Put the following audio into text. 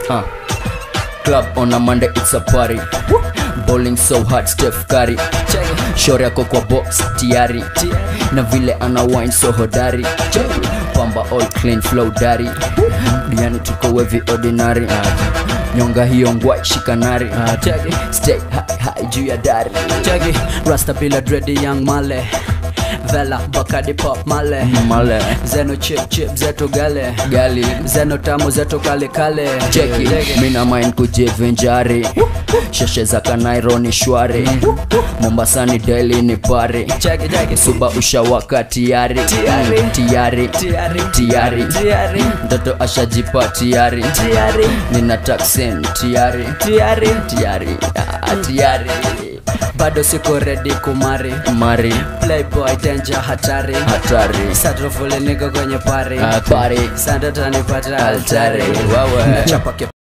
Uh. Club on a Monday, it's a party. Bowling so hard, Steph Curry. Shore yako kwa box tiari, na vile ana wine so hodari. Pamba all clean flow dari. Diani tuko wevi ordinary. Uh. Nyonga hiyo ngwai shikanari. Uh. Stay high high juu ya dari. Cheki Rasta bila dready young male Vela Bakadi pop male Male Zeno chip chip zetu gale gali Zeno tamu zetu kale kale cheki mina mind kujivinjari sheshe za kanairo ni shwari mombasani deli ni pari Cheki cheki suba ushawaka tiari Tiari. Mm, tiari Tiari tiari Tiari mtoto ashajipa tiari Tiari nina taksin tiari Tiari tiari ah, tiari Bado siko ready kumari mari Playboy danger hatari hatari Satrofuli niko kwenye pari Ah, pari Sanda tanipata altari Altari, wewe. Nachapa